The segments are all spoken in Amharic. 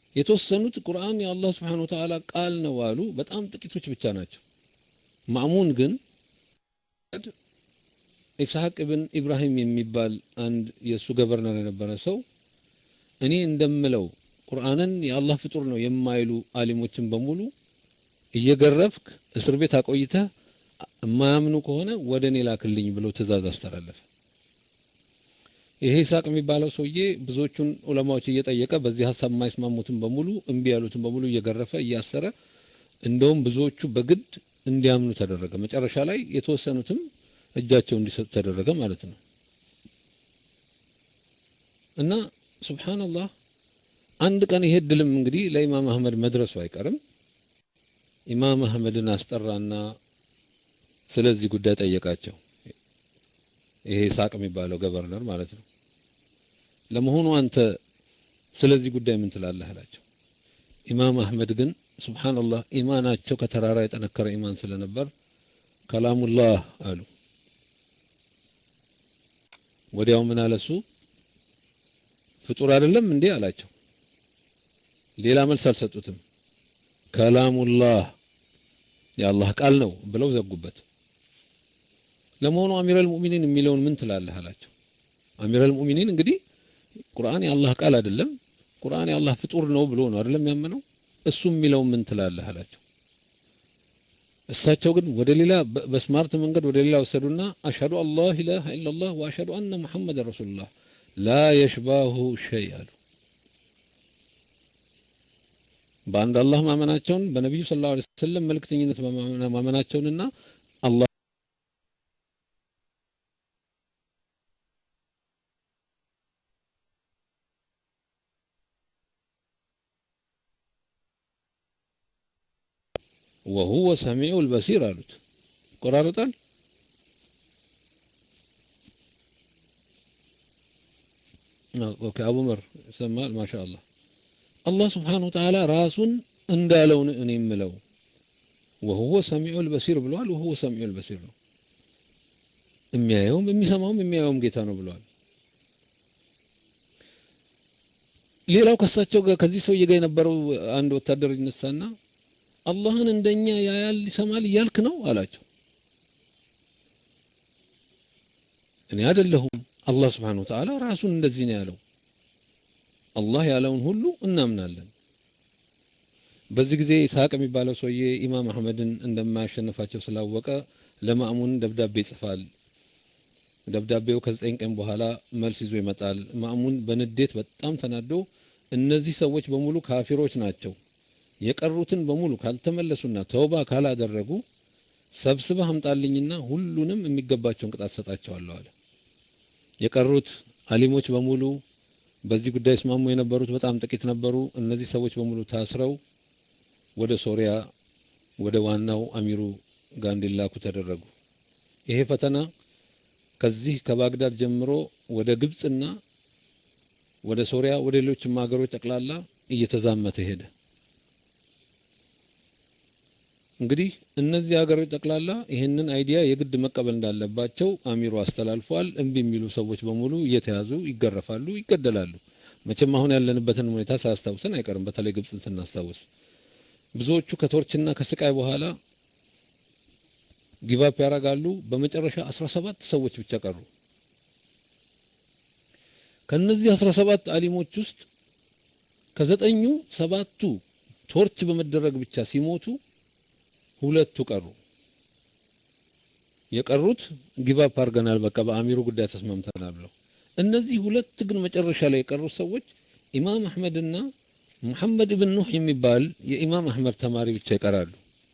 የተወሰኑት ቁርአን የአላህ ስብሓን ወተዓላ ቃል ነው አሉ። በጣም ጥቂቶች ብቻ ናቸው። ማእሙን ግን ኢስሐቅ ብን ኢብራሂም የሚባል አንድ የእሱ ገቨርነር የነበረ ሰው እኔ እንደምለው ቁርአንን የአላህ ፍጡር ነው የማይሉ አሊሞችን በሙሉ እየገረፍክ እስር ቤት አቆይተህ የማያምኑ ከሆነ ወደ እኔ ላክልኝ ብሎ ትእዛዝ አስተላለፈ። ይሄ ኢስሐቅ የሚባለው ሰውዬ ብዙዎቹን ዑለማዎች እየጠየቀ በዚህ ሀሳብ የማይስማሙትን በሙሉ እምቢ ያሉትን በሙሉ እየገረፈ እያሰረ እንደውም ብዙዎቹ በግድ እንዲያምኑ ተደረገ። መጨረሻ ላይ የተወሰኑትም እጃቸው እንዲሰጡ ተደረገ ማለት ነው። እና ሱብሃንአላህ አንድ ቀን ይሄ ድልም እንግዲህ ለኢማም አህመድ መድረሱ አይቀርም። ኢማም አህመድን አስጠራና ስለዚህ ጉዳይ ጠየቃቸው። ይሄ ኢስሐቅ የሚባለው ገቨርነር ማለት ነው። ለመሆኑ አንተ ስለዚህ ጉዳይ ምን ትላለህ አላቸው። ኢማም አህመድ ግን ሱብሃንአላህ ኢማናቸው ከተራራ የጠነከረ ኢማን ስለነበር ከላሙላህ አሉ። ወዲያው ምን አለሱ ፍጡር አይደለም እንዴ አላቸው። ሌላ መልስ አልሰጡትም። ከላሙላህ የአላህ ቃል ነው ብለው ዘጉበት። ለመሆኑ አሚረል ሙእሚኒን የሚለውን ምን ትላለህ አላቸው። አሚረል ሙእሚኒን እንግዲህ ቁርአን የአላህ ቃል አይደለም፣ ቁርአን የአላህ ፍጡር ነው ብሎ ነው አይደለም ያመነው። እሱ የሚለውን ምን ትላለህ አላቸው። እሳቸው ግን ወደ ሌላ በስማርት መንገድ ወደ ሌላ ወሰዱና አሽሀዱ አላህ ኢላሃ ኢላላህ ወአሽሀዱ አነ ሙሐመድን ረሱሉላህ ላ የሽባሁ ሸይ አሉ። በአንድ አላህ ማመናቸውን በነቢዩ ሰለላሁ ዐለይሂ ወሰለም መልእክተኝነት ማመናቸውንና አላህ ወሁወ ሰሚዑል በሲር አሉት። ይቆራረጣል። ኦኬ አቡመር ይሰማል። ማሻአላህ አላህ ስብሓነሁ ወተዓላ ራሱን እንዳለው እኔ የምለው ወሁወ ሰሚዑል በሲር ብለዋል። ወሁወ ሰሚዑል በሲር ነው። የሚያየውም የሚሰማውም የሚያየውም ጌታ ነው ብለዋል። ሌላው ከሳቸው ጋር ከዚህ ሰውዬ ጋር የነበረው አንድ ወታደር ይነሳና አላህን እንደኛ ያያል ይሰማል እያልክ ነው አላቸው። እኔ አይደለሁም አላህ ስብሓነሁ ወተዓላ ራሱን እንደዚህ ነው ያለው። አላህ ያለውን ሁሉ እናምናለን። በዚህ ጊዜ ኢስሐቅ የሚባለው ሰውዬ ኢማም አህመድን እንደማያሸንፋቸው ስላወቀ ለማእሙን ደብዳቤ ይጽፋል። ደብዳቤው ከዘጠኝ ቀን በኋላ መልስ ይዞ ይመጣል። ማእሙን በንዴት በጣም ተናዶ እነዚህ ሰዎች በሙሉ ካፊሮች ናቸው የቀሩትን በሙሉ ካልተመለሱና ተውባ ካላደረጉ ሰብስበህ አምጣልኝና ሁሉንም የሚገባቸውን ቅጣት ሰጣቸዋለሁ አለ። የቀሩት አሊሞች በሙሉ በዚህ ጉዳይ እስማሙ የነበሩት በጣም ጥቂት ነበሩ። እነዚህ ሰዎች በሙሉ ታስረው ወደ ሶሪያ ወደ ዋናው አሚሩ ጋር እንዲላኩ ተደረጉ። ይሄ ፈተና ከዚህ ከባግዳድ ጀምሮ ወደ ግብጽና ወደ ሶሪያ ወደ ሌሎችም ሀገሮች ጠቅላላ እየተዛመተ ሄደ። እንግዲህ እነዚህ ሀገሮች ጠቅላላ ይህንን አይዲያ የግድ መቀበል እንዳለባቸው አሚሩ አስተላልፏል። እምቢ የሚሉ ሰዎች በሙሉ እየተያዙ ይገረፋሉ፣ ይገደላሉ። መቼም አሁን ያለንበትን ሁኔታ ሳያስታውሰን አይቀርም። በተለይ ግብፅን ስናስታውስ ብዙዎቹ ከቶርችና ከስቃይ በኋላ ጊቫፕ ያደርጋሉ። በመጨረሻ 17 ሰዎች ብቻ ቀሩ። ከነዚህ 17 አሊሞች ውስጥ ከዘጠኙ ሰባቱ ቶርች በመደረግ ብቻ ሲሞቱ ሁለቱ ቀሩ። የቀሩት ጊቫፕ አድርገናል፣ በቃ በአሚሩ ጉዳይ ተስማምተናል ብለው። እነዚህ ሁለት ግን መጨረሻ ላይ የቀሩት ሰዎች ኢማም አህመድና ሙሐመድ ኢብን ኑህ የሚባል የኢማም አህመድ ተማሪ ብቻ ይቀራሉ።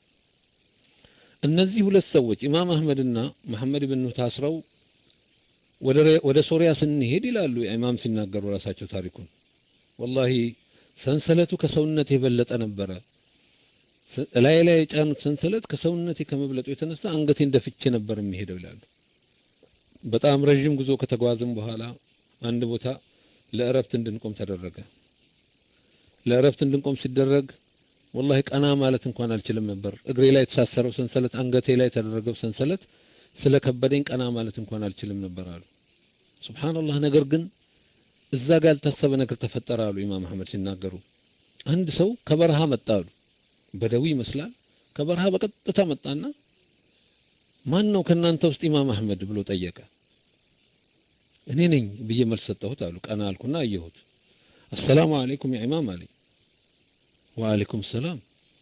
እነዚህ ሁለት ሰዎች ኢማም አህመድና መሐመድ ኢብን ኑህ ታስረው ወደ ሶሪያ ስንሄድ ይላሉ ኢማም ሲናገሩ ራሳቸው ታሪኩን፣ ወላሂ ሰንሰለቱ ከሰውነት የበለጠ ነበረ ላይ ላይ የጫኑት ሰንሰለት ከሰውነቴ ከመብለጡ የተነሳ አንገቴን ደፍቼ ነበር የሚሄደው ይላሉ። በጣም ረዥም ጉዞ ከተጓዝም በኋላ አንድ ቦታ ለእረፍት እንድንቆም ተደረገ። ለእረፍት እንድንቆም ሲደረግ ወላሂ ቀና ማለት እንኳን አልችልም ነበር። እግሬ ላይ የተሳሰረው ሰንሰለት፣ አንገቴ ላይ የተደረገው ሰንሰለት ስለከበደኝ ቀና ማለት እንኳን አልችልም ነበር አሉ። ሱብሃንአላህ። ነገር ግን እዛ ጋር ያልታሰበ ነገር ተፈጠረ አሉ ኢማም አህመድ ሲናገሩ አንድ ሰው ከበረሃ መጣሉ በደዊ ይመስላል ከበረሃ በቀጥታ መጣና ማን ነው ከናንተ ውስጥ ኢማም አህመድ ብሎ ጠየቀ እኔ ነኝ ብዬ መልስ ሰጠሁት አሉ ቀና አልኩና አየሁት አሰላሙ አለይኩም ያ ኢማም አለኝ ወአለይኩም ሰላም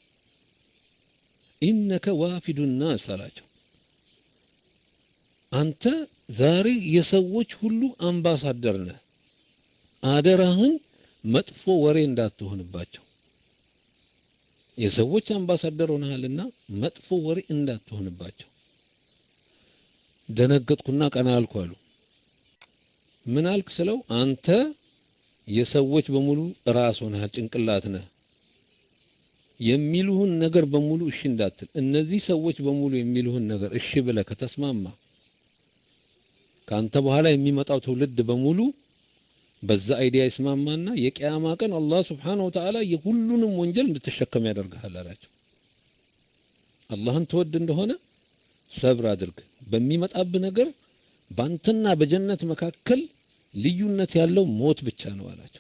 ኢነከ ዋፊዱ ናስ አላቸው አንተ ዛሬ የሰዎች ሁሉ አምባሳደር ነህ አደራህን መጥፎ ወሬ እንዳትሆንባቸው የሰዎች አምባሳደር ሆነሃልና መጥፎ ወሬ እንዳትሆንባቸው ደነገጥኩና ቀና አልኩ አሉ ምን አልክ ስለው አንተ የሰዎች በሙሉ ራስ ሆነሃል ጭንቅላት ነህ የሚሉህን ነገር በሙሉ እሺ እንዳትል እነዚህ ሰዎች በሙሉ የሚሉህን ነገር እሺ ብለህ ከተስማማ ካንተ በኋላ የሚመጣው ትውልድ በሙሉ በዛ አይዲያ ይስማማና የቂያማ ቀን አላህ Subhanahu Wa Ta'ala የሁሉንም ወንጀል እንድትሸከም ያደርግሃል አላቸው አላህን ትወድ እንደሆነ ሰብር አድርግ በሚመጣብህ ነገር ባንተና በጀነት መካከል ልዩነት ያለው ሞት ብቻ ነው አላቸው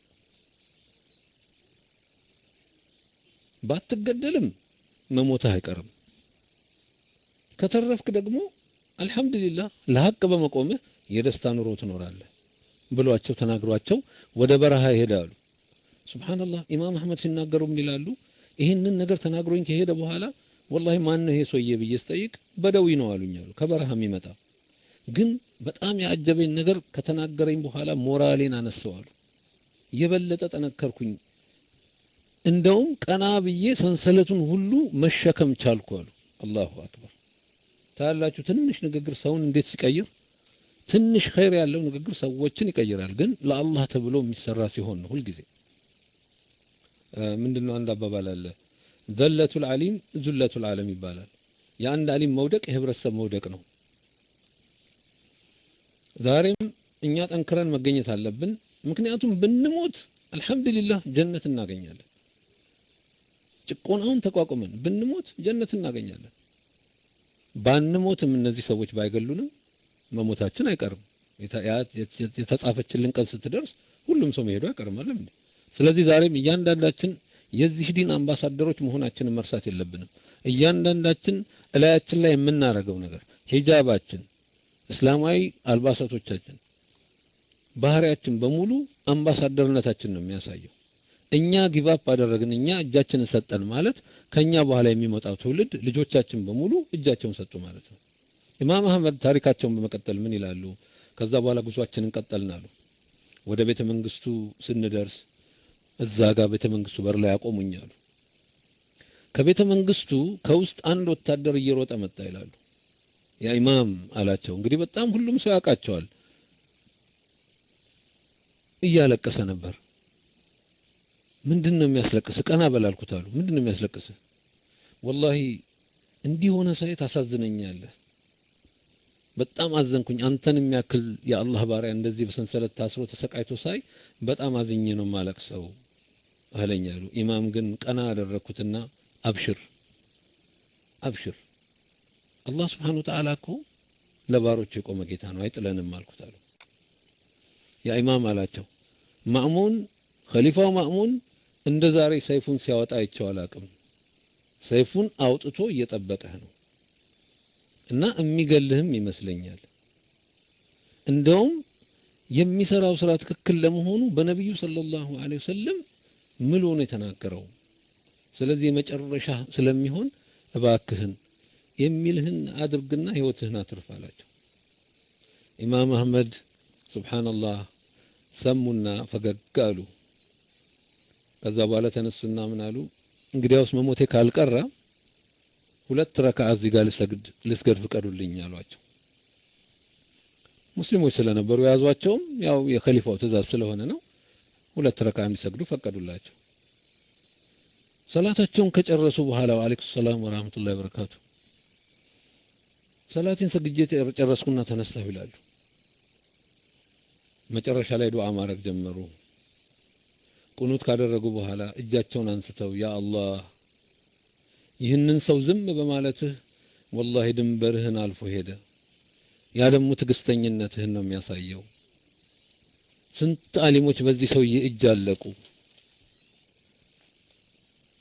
ባትገደልም መሞትህ አይቀርም ከተረፍክ ደግሞ አልহামዱሊላህ ለሐቅ በመቆምህ የደስታ ኑሮ ትኖራለህ ብሏቸው ተናግሯቸው ወደ በረሃ ይሄዳሉ ሱብሃንአላህ ኢማም አህመድ ሲናገሩ ምን ይላሉ ይህንን ነገር ተናግሮኝ ከሄደ በኋላ ወላሂ ማን ነው ይሄ ሰውዬ ብዬ ስጠይቅ በደዊ ነው አሉኝ አሉ ከበረሃ የሚመጣ ግን በጣም ያጀበኝ ነገር ከተናገረኝ በኋላ ሞራሌን አነሰዋሉ የበለጠ ጠነከርኩኝ እንደውም ቀና ብዬ ሰንሰለቱን ሁሉ መሸከም ቻልኩ አሉ አላሁ አክበር ታላችሁ ትንሽ ንግግር ሰውን እንዴት ሲቀይር ትንሽ ኸይር ያለው ንግግር ሰዎችን ይቀይራል ግን ለአላህ ተብሎ የሚሰራ ሲሆን ነው ሁልጊዜ ምንድነው አንድ አባባል አለ ዘለቱል አሊም ዙለቱል ዓለም ይባላል የአንድ አሊም መውደቅ የህብረተሰብ መውደቅ ነው ዛሬም እኛ ጠንክረን መገኘት አለብን ምክንያቱም ብንሞት አልহামዱሊላህ ጀነት እናገኛለን ጭቆናውን ተቋቁመን ብንሞት ጀነት እናገኛለን ባንሞትም እነዚህ ሰዎች ባይገሉንም መሞታችን አይቀርም የተጻፈችልን ቀን ስትደርስ ሁሉም ሰው መሄዱ አይቀርም አይደል ስለዚህ ዛሬም እያንዳንዳችን የዚህ ዲን አምባሳደሮች መሆናችንን መርሳት የለብንም እያንዳንዳችን እላያችን ላይ የምናደርገው ነገር ሂጃባችን እስላማዊ አልባሳቶቻችን ባህሪያችን በሙሉ አምባሳደርነታችን ነው የሚያሳየው እኛ ጊቫፕ አደረግን እኛ እጃችንን ሰጠን ማለት ከኛ በኋላ የሚመጣው ትውልድ ልጆቻችን በሙሉ እጃቸውን ሰጡ ማለት ነው ኢማም አህመድ ታሪካቸውን በመቀጠል ምን ይላሉ ከዛ በኋላ ጉዟችንን ቀጠልን አሉ ወደ ቤተ መንግስቱ ስንደርስ እዛ ጋር ቤተ መንግስቱ በር ላይ ያቆሙኝ አሉ ከቤተ መንግስቱ ከውስጥ አንድ ወታደር እየሮጠ መጣ ይላሉ ያ ኢማም አላቸው እንግዲህ በጣም ሁሉም ሰው ያውቃቸዋል እያለቀሰ ነበር ምንድን ነው የሚያስለቅስ ቀና በላልኩት አሉ ምንድን ነው የሚያስለቅስ ወላሂ እንዲህ ሆነ ሳይ ታሳዝነኛለህ በጣም አዘንኩኝ አንተን የሚያክል የአላህ ባሪያ እንደዚህ በሰንሰለት ታስሮ ተሰቃይቶ ሳይ በጣም አዝኜ ነው ማለቅሰው አለኛሉ ኢማም ግን ቀና አደረኩትና አብሽር አብሽር አላህ ስብሓን ወተዓላ እኮ ለባሮች የቆመ ጌታ ነው አይጥለንም አልኩት አሉ ያ ኢማም አላቸው ማእሙን ኸሊፋው ማእሙን እንደ ዛሬ ሰይፉን ሲያወጣ አይቼው አላቅም ሰይፉን አውጥቶ እየጠበቀህ ነው እና የሚገልህም ይመስለኛል እንደውም የሚሰራው ስራ ትክክል ለመሆኑ በነቢዩ ሰለላሁ ዐለይሂ ወሰለም ምሎ ነው የተናገረው ስለዚህ የመጨረሻ ስለሚሆን እባክህን የሚልህን አድርግና ህይወትህን አትርፍ አላቸው ኢማም አህመድ ሱብሃንአላህ ሰሙና ፈገግ አሉ ከዛ በኋላ ተነሱና ምን አሉ እንግዲያውስ መሞቴ ካልቀረ ሁለት ረካዓ እዚህ ጋር ልሰግድ ልስገድ ፍቀዱልኝ አሏቸው ሙስሊሞች ስለነበሩ የያዟቸውም ያው የኸሊፋው ትእዛዝ ስለሆነ ነው ሁለት ረካዓ እንዲሰግዱ ፈቀዱላቸው ሰላታቸውን ከጨረሱ በኋላ ወአለይኩም ሰላም ወራህመቱላሂ ወበረካቱ ሰላቴን ሰግጄ ጨረስኩና ተነሳሁ ይላሉ መጨረሻ ላይ ዱዓ ማድረግ ጀመሩ ቁኑት ካደረጉ በኋላ እጃቸውን አንስተው ያ አላህ ይህንን ሰው ዝም በማለትህ ወላሂ ድንበርህን አልፎ ሄደ ያ ደግሞ ትዕግስተኝነትህን ነው የሚያሳየው ስንት አሊሞች በዚህ ሰውዬ እጅ አለቁ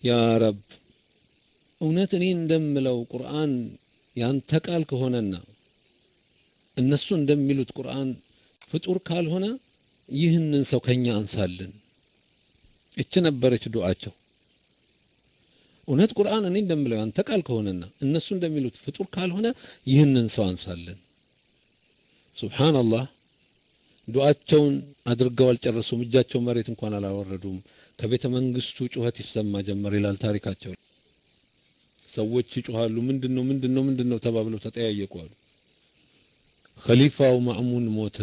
ያ ረብ እውነት እኔ እንደምለው ቁርአን ያንተ ቃል ከሆነና እነሱ እንደሚሉት ቁርአን ፍጡር ካልሆነ ይህንን ሰው ከኛ አንሳልን። እች ነበረች ዱዓቸው። እውነት ቁርአን እኔ እንደምለው ያንተ ቃል ከሆነና እነሱ እንደሚሉት ፍጡር ካልሆነ ይህንን ሰው አንሳልን። ሱብሃንአላህ ዱዓቸውን አድርገው አልጨረሱም። እጃቸው መሬት እንኳን አላወረዱም። ከቤተ መንግስቱ ጩኸት ይሰማ ጀመር ይላል ታሪካቸው። ሰዎች ይጮሃሉ። ምንድነው ምንድነው ምንድነው ተባብለው ተጠያየቁ አሉ። ኸሊፋው ማእሙን ሞተ።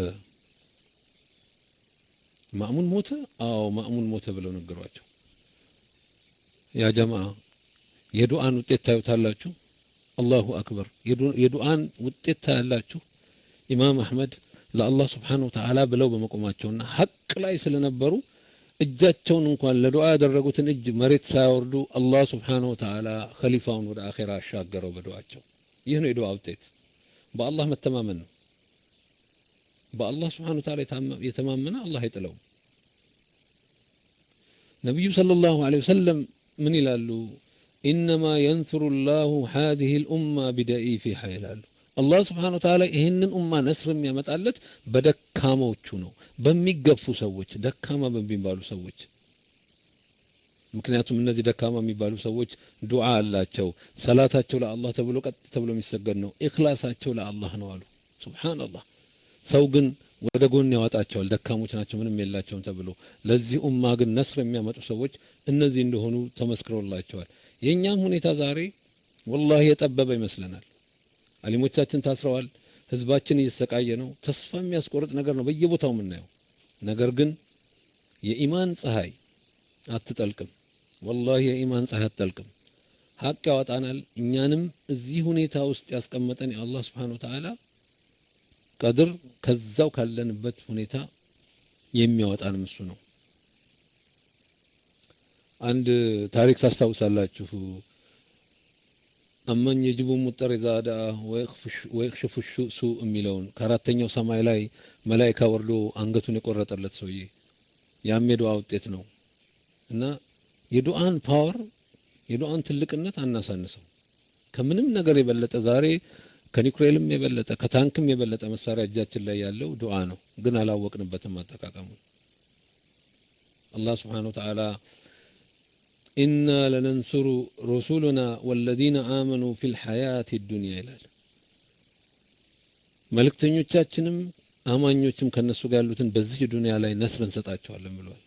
ማእሙን ሞተ? አዎ ማእሙን ሞተ ብለው ነገሯቸው። ያ ጀማዓ የዱዓን ውጤት ታዩታላችሁ። አላሁ አክበር። የዱዓን ውጤት ታያላችሁ። ኢማም አህመድ ለአላህ ስብሓነሁ ወተዓላ ብለው በመቆማቸውና ሐቅ ላይ ስለነበሩ እጃቸውን እንኳን ለዱዓ ያደረጉትን እጅ መሬት ሳያወርዱ አላህ ስብሓነሁ ወተዓላ ኸሊፋውን ወደ አኼራ አሻገረው በዱዓቸው። ይህ ነው የዱዓ ውጤት። በአላህ መተማመን ነው። በአላህ ስብሓነሁ ወተዓላ የተማመነ አላህ አይጥለውም። ነቢዩ ሰለላሁ ዐለይሂ ወሰለም ምን ይላሉ? ኢነማ የንሱሩ ላሁ ሀዚህ ልኡማ ቢደኢፊሃ ይላሉ። አላህ ስብሓነሁ ወተዓላ ይህንን ኡማ ነስር የሚያመጣለት በደካሞቹ ነው፣ በሚገፉ ሰዎች፣ ደካማ በሚባሉ ሰዎች። ምክንያቱም እነዚህ ደካማ የሚባሉ ሰዎች ዱዓ አላቸው፣ ሰላታቸው ለአላህ ተብሎ ቀጥ ተብሎ የሚሰገድ ነው፣ ኢኽላሳቸው ለአላህ ነው አሉ። ሱብሓነላህ። ሰው ግን ወደ ጎን ያወጣቸዋል፣ ደካሞች ናቸው፣ ምንም የላቸውም ተብሎ። ለዚህ ኡማ ግን ነስር የሚያመጡ ሰዎች እነዚህ እንደሆኑ ተመስክሮላቸዋል። የእኛም ሁኔታ ዛሬ ወላሂ የጠበበ ይመስለናል። አሊሞቻችን ታስረዋል። ህዝባችን እየተሰቃየ ነው። ተስፋ የሚያስቆርጥ ነገር ነው በየቦታው የምናየው። ነገር ግን የኢማን ፀሐይ አትጠልቅም። ወላሂ የኢማን ፀሐይ አትጠልቅም። ሀቅ ያወጣናል። እኛንም እዚህ ሁኔታ ውስጥ ያስቀመጠን የአላህ ስብሓነሁ ወተዓላ ቀድር ከዛው ካለንበት ሁኔታ የሚያወጣንም እሱ ነው። አንድ ታሪክ ታስታውሳላችሁ። አመን የጅቡ ሙጠር ኢዛ ዳአ ወየክሽፉ ሱእ የሚለውን ከአራተኛው ሰማይ ላይ መላኢካ ወርዶ አንገቱን የቆረጠለት ሰውዬ ያም የዱዓ ውጤት ነው እና የዱዓን ፓወር የዱዓን ትልቅነት አናሳንሰው። ከምንም ነገር የበለጠ ዛሬ ከኒኩሌልም የበለጠ ከታንክም የበለጠ መሳሪያ እጃችን ላይ ያለው ዱዓ ነው፣ ግን አላወቅንበትም አጠቃቀሙ። አላህ ስብሓነሁ ወተዓላ ኢና ለነንሱሩ ሩሱሉና ወለዚነ አመኑ ፊል ሐያቲ ዱንያ ይላል። መልእክተኞቻችንም አማኞችም ከነሱ ጋር ያሉትን በዚህ ዱንያ ላይ ነስር እንሰጣቸዋለን ብሏል።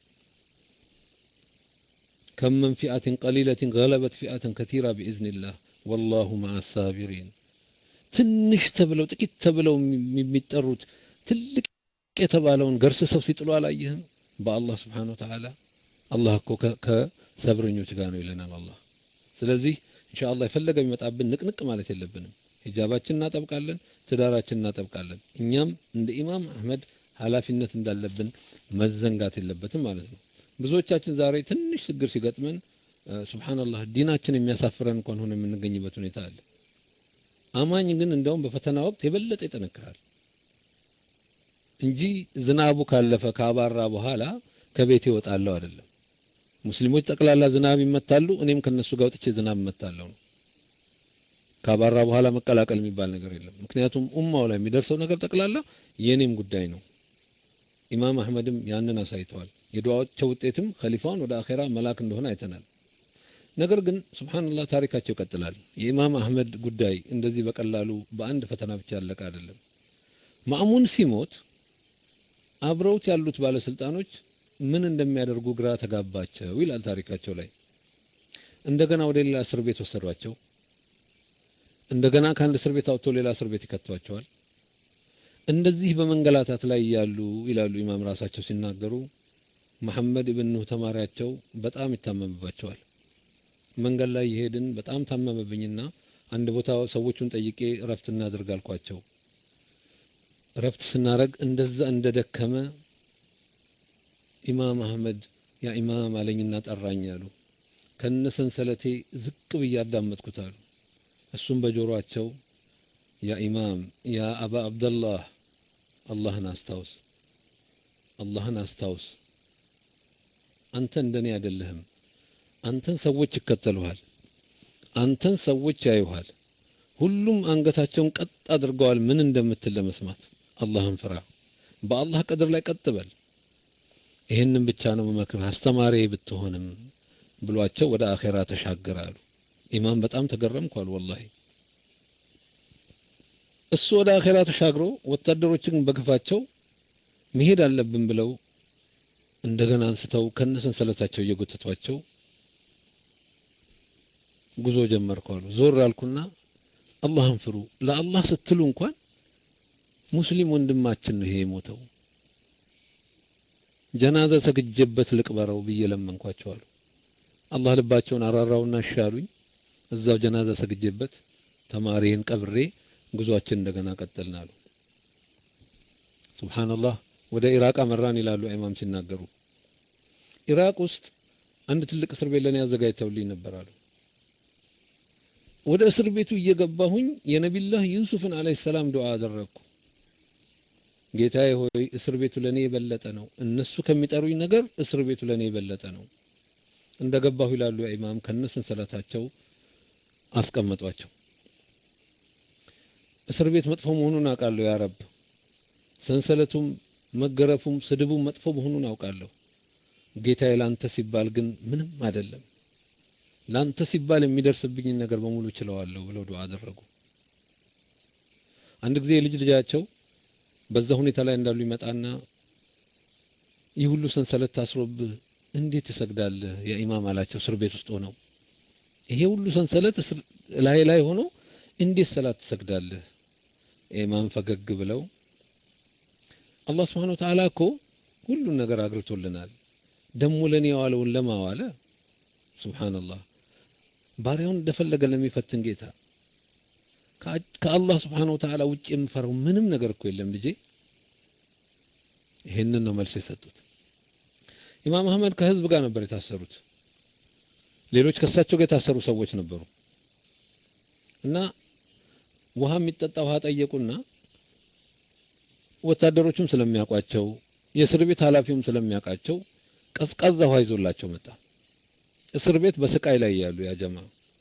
ከም መን ፊአትን ቀሊለትን ገለበት ፊአትን ከቲራ ቢኢዝኒላህ ወላሁ መዓ ሳቢሪን። ትንሽ ተብለው ጥቂት ተብለው የሚጠሩት ትልቅ የተባለውን ገርስሰው ሲጥሉ አላየህም? በአላህ ስብሓነሁ ወተዓላ አላህ እኮ ከሰብረኞች ጋር ነው ይለናል አላህ። ስለዚህ ኢንሻአላህ የፈለገ ቢመጣብን ንቅንቅ ማለት የለብንም። ሂጃባችን እናጠብቃለን፣ ትዳራችን እናጠብቃለን። እኛም እንደ ኢማም አህመድ ኃላፊነት እንዳለብን መዘንጋት የለበትም ማለት ነው። ብዙዎቻችን ዛሬ ትንሽ ችግር ሲገጥመን ሱብሃንአላህ ዲናችን የሚያሳፍረን እንኳን ሆነ የምንገኝበት ሁኔታ አለ። አማኝ ግን እንደውም በፈተና ወቅት የበለጠ ይጠነክራል እንጂ ዝናቡ ካለፈ ካባራ በኋላ ከቤት ይወጣለሁ አይደለም። ሙስሊሞች ጠቅላላ ዝናብ ይመታሉ፣ እኔም ከነሱ ጋር ወጥቼ ዝናብ እመታለሁ ነው። ካባራ በኋላ መቀላቀል የሚባል ነገር የለም። ምክንያቱም ኡማው ላይ የሚደርሰው ነገር ጠቅላላ የኔም ጉዳይ ነው። ኢማም አህመድም ያንን አሳይተዋል። የዱዓቸው ውጤትም ኸሊፋውን ወደ አኼራ መላክ እንደሆነ አይተናል። ነገር ግን ሱብሃንአላህ ታሪካቸው ይቀጥላል። የኢማም አህመድ ጉዳይ እንደዚህ በቀላሉ በአንድ ፈተና ብቻ ያለቀ አይደለም። ማእሙን ሲሞት አብረውት ያሉት ባለስልጣኖች ምን እንደሚያደርጉ ግራ ተጋባቸው ይላል ታሪካቸው ላይ። እንደገና ወደ ሌላ እስር ቤት ወሰዷቸው። እንደገና ከአንድ እስር ቤት አውጥቶ ሌላ እስር ቤት ይከቷቸዋል። እንደዚህ በመንገላታት ላይ ያሉ ይላሉ ኢማም ራሳቸው ሲናገሩ መሐመድ ኢብን ኑህ ተማሪያቸው በጣም ይታመምባቸዋል። መንገድ ላይ የሄድን በጣም ታመመብኝና አንድ ቦታ ሰዎቹን ጠይቄ እረፍት እናድርግ አልኳቸው። እረፍት ስናረግ እንደዛ እንደደከመ ኢማም አህመድ ያ ኢማም አለኝና ጠራኝ አሉ። ከነ ሰንሰለቴ ዝቅ ብዬ አዳመጥኩት አሉ። እሱም በጆሮአቸው ያ ኢማም ያ አባ አብደላህ አላህን አስታውስ፣ አላህን አስታውስ። አንተ እንደኔ አይደለህም። አንተን ሰዎች ይከተሉሃል፣ አንተን ሰዎች ያዩሃል። ሁሉም አንገታቸውን ቀጥ አድርገዋል ምን እንደምትል ለመስማት። አላህን ፍራ፣ በአላህ ቀድር ላይ ቀጥ በል። ይህንን ብቻ ነው መመክርህ አስተማሪ ብትሆንም ብሏቸው ወደ አኼራ ተሻገራሉ። ኢማም በጣም ተገረምኳል ወላሂ። እሱ ወደ አኼራ ተሻግሮ ወታደሮችን በግፋቸው መሄድ አለብን ብለው እንደገና አንስተው ከነሰንሰለታቸው እየጎተቷቸው ጉዞ ጀመርኩ አሉ። ዞር አልኩና አላህን ፍሩ፣ ለአላህ ስትሉ እንኳን ሙስሊም ወንድማችን ነው ይሄ የሞተው፣ ጀናዛ ሰግጄበት ልቅበረው ብዬ ለመንኳቸው አሉ። አላህ ልባቸውን አራራውና ሻሉኝ። እዛው ጀናዛ ሰግጄበት ተማሪን ቀብሬ ጉዟችን እንደገና ቀጠልን አሉ። ሱብሃንአላህ ወደ ኢራቅ አመራን ይላሉ ኢማም ሲናገሩ። ኢራቅ ውስጥ አንድ ትልቅ እስር ቤት ለኔ አዘጋጅተውልኝ ነበር አሉ። ወደ እስር ቤቱ እየገባሁኝ የነቢላህ ዩሱፍን አለይሂ ሰላም ዱዓ አደረግኩ። ጌታዬ ሆይ እስር ቤቱ ለኔ የበለጠ ነው፣ እነሱ ከሚጠሩኝ ነገር እስር ቤቱ ለኔ የበለጠ ነው። እንደገባሁ ይላሉ ኢማም ከነሰንሰለታቸው አስቀመጧቸው። እስር ቤት መጥፎ መሆኑን አውቃለሁ ያ ረብ። ሰንሰለቱም መገረፉም ስድቡም መጥፎ መሆኑን አውቃለሁ። ጌታዬ ላንተ ሲባል ግን ምንም አይደለም፣ ላንተ ሲባል የሚደርስብኝን ነገር በሙሉ ችለዋለሁ ብለው ዱዓ አደረጉ። አንድ ጊዜ የልጅ ልጃቸው በዛ ሁኔታ ላይ እንዳሉ ይመጣና ይህ ሁሉ ሰንሰለት ታስሮብህ እንዴት ትሰግዳለህ ያ ኢማም አላቸው። እስር ቤት ውስጥ ሆነው ይሄ ሁሉ ሰንሰለት ላይ ላይ ሆኖ እንዴት ሰላት ትሰግዳለህ? ኢማም ፈገግ ብለው አላህ Subhanahu Wa Ta'ala እኮ ሁሉን ነገር አግርቶልናል። ደሞ ለኔ የዋለውን ለማዋለ ሱብሃንአላህ ባሪያውን እንደፈለገ ለሚፈትን ጌታ ከአላህ Subhanahu Wa Ta'ala ውጭ የምፈራው ምንም ነገር እኮ የለም ልጄ። ይሄንን ነው መልስ የሰጡት። ኢማም አህመድ ከህዝብ ጋር ነበር የታሰሩት። ሌሎች ከሳቸው ጋር የታሰሩ ሰዎች ነበሩ እና ውሃ የሚጠጣ ውሃ ጠየቁና ወታደሮቹም ስለሚያውቋቸው የእስር ቤት ኃላፊውም ስለሚያውቃቸው ቀዝቃዛ ውሃ ይዞላቸው መጣ። እስር ቤት በስቃይ ላይ ያሉ ያ ጀማ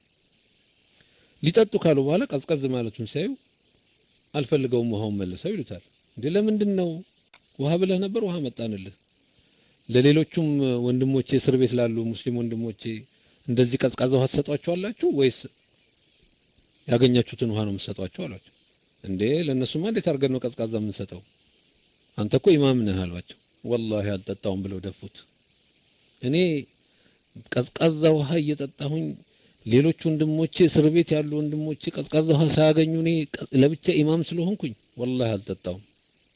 ሊጠጡ ካሉ በኋላ ቀዝቀዝ ማለቱን ሲያዩ አልፈልገውም ውሃውን መልሰው ይሉታል። እንዴ ለምንድን ነው ውሃ ብለህ ነበር ውሃ መጣንልህ። ለሌሎቹም ወንድሞቼ እስር ቤት ላሉ ሙስሊም ወንድሞቼ እንደዚህ ቀዝቃዛ ውሃ ትሰጧቸዋላችሁ ወይስ ያገኛችሁትን ውሃ ነው የምትሰጧቸው አሏቸው። እንዴ ለእነሱማ እንዴት አድርገን ነው ቀዝቃዛ የምንሰጠው? አንተ እኮ ኢማም ነህ አሏቸው። ወላሂ አልጠጣውም ብለው ደፉት። እኔ ቀዝቃዛ ውሃ እየጠጣሁኝ ሌሎች ወንድሞቼ እስር ቤት ያሉ ወንድሞቼ ቀዝቃዛ ውሃ ሳያገኙ እኔ ለብቻ ኢማም ስለሆንኩኝ ወላሂ አልጠጣውም።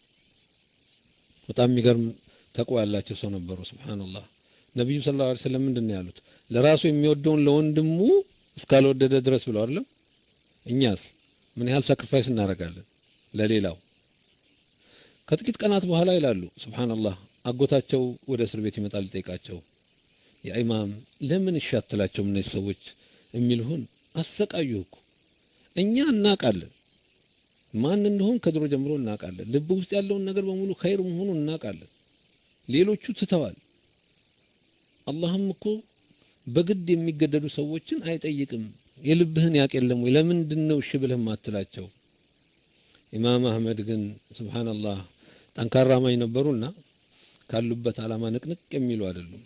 በጣም የሚገርም ተቋ ያላቸው ሰው ነበሩ። ሱብሃንአላህ ነብዩ ሰለላሁ ዐለይሂ ወሰለም ምንድን ነው ያሉት? ለራሱ የሚወደውን ለወንድሙ እስካልወደደ ድረስ ብለው አይደለም። እኛስ ምን ያህል ሳክሪፋይስ እናደርጋለን ለሌላው? ከጥቂት ቀናት በኋላ ይላሉ ሱብሃንአላህ አጎታቸው ወደ እስር ቤት ይመጣል ሊጠይቃቸው። ያ ኢማም ለምን ይሻትላቸው እነዚህ ሰዎች የሚልሁን አሰቃዩህ እኮ እኛ እናውቃለን ማን እንደሆን ከድሮ ጀምሮ እናውቃለን። ልብ ውስጥ ያለውን ነገር በሙሉ ኸይር መሆኑን እናውቃለን። ሌሎቹ ትተዋል። አላህም እኮ በግድ የሚገደዱ ሰዎችን አይጠይቅም። የልብህን ያቅ የለም ወይ? ለምንድን ነው እሺ ብለህ ማትላቸው? ኢማም አህመድ ግን ሱብሃንአላህ ጠንካራ አማኝ ነበሩና ካሉበት ዓላማ ንቅንቅ የሚሉ አይደሉም።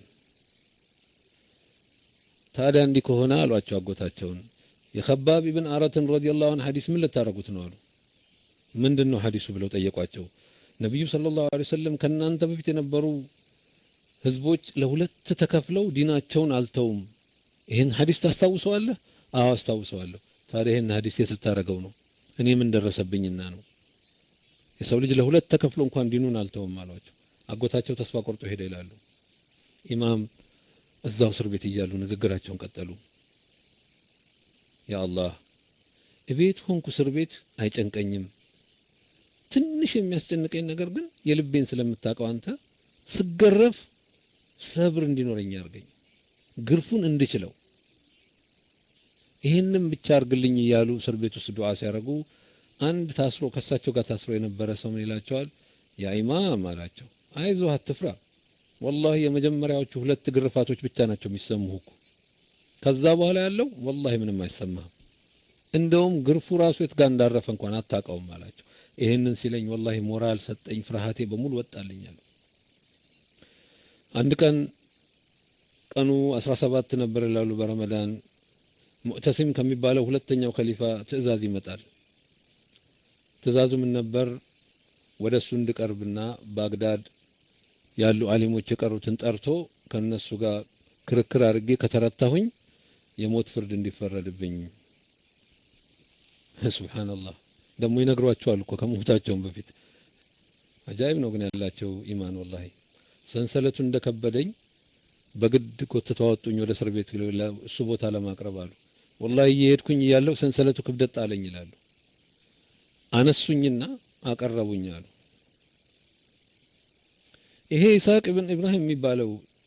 ታዲያ እንዲህ ከሆነ አሏቸው አጎታቸውን የኸባብ ኢብን አረትን ረዲየላሁ ዐንሁ ሐዲስ ምን ልታረጉት ነው አሉ። ምንድን ነው ሐዲሱ ብለው ጠየቋቸው። ነቢዩ ሰለላሁ ዐለይሂ ወሰለም ከእናንተ በፊት የነበሩ ህዝቦች ለሁለት ተከፍለው ዲናቸውን አልተውም። ይህን ሐዲስ ታስታውሰዋለህ? አዎ አስታውሰዋለሁ። ታዲያ ይህን ሐዲስ የት ልታረገው ነው? እኔ ምን ደረሰብኝና ነው? የሰው ልጅ ለሁለት ተከፍሎ እንኳን ዲኑን አልተውም አሏቸው። አጎታቸው ተስፋ ቆርጦ ሄደ ይላሉ። ኢማም እዛው እስር ቤት እያሉ ንግግራቸውን ቀጠሉ። ያ አላህ እቤት ሆንኩ እስር ቤት አይጨንቀኝም። ትንሽ የሚያስጨንቀኝ ነገር ግን የልቤን ስለምታውቀው አንተ ስገረፍ ሰብር እንዲኖረኝ አድርገኝ፣ ግርፉን እንድችለው ይህንም ብቻ አርግልኝ እያሉ እስር ቤት ውስጥ ዱዓ ሲያደርጉ አንድ ታስሮ ከሳቸው ጋር ታስሮ የነበረ ሰው ምን ይላቸዋል? ያ ኢማም አላቸው፣ አይዞህ አትፍራ። ወላሂ የመጀመሪያዎቹ ሁለት ግርፋቶች ብቻ ናቸው የሚሰሙህ እኮ ከዛ በኋላ ያለው ወላሂ ምንም አይሰማህም። እንደውም ግርፉ ራሱ የት ጋር እንዳረፈ እንኳን አታውቀውም አላቸው። ይሄንን ሲለኝ ወላሂ ሞራል ሰጠኝ፣ ፍርሃቴ በሙሉ ወጣልኛል። አንድ ቀን ቀኑ 17 ነበር ይላሉ በረመዳን ሙዕተሲም ከሚባለው ሁለተኛው ከሊፋ ትዕዛዝ ይመጣል። ትዕዛዙ ምን ነበር? ወደ እሱ እንድቀርብና ባግዳድ ያሉ አሊሞች የቀሩትን ጠርቶ ከነሱ ጋር ክርክር አድርጌ ከተረታሁኝ የሞት ፍርድ እንዲፈረድብኝ። ሱብሃንአላህ ደግሞ ይነግሯቸዋል እኮ ከሞታቸውም በፊት። አጃይብ ነው ግን ያላቸው ኢማን ወላሂ። ሰንሰለቱ እንደከበደኝ በግድ ጎትተው አወጡኝ ወደ እስር ቤት እሱ ቦታ ለማቅረብ አሉ። ወላሂ እየሄድኩኝ እያለሁ ሰንሰለቱ ክብደት ጣለኝ ይላሉ። አነሱኝና አቀረቡኝ አሉ። ይሄ ኢስሐቅ ኢብን ኢብራሂም የሚባለው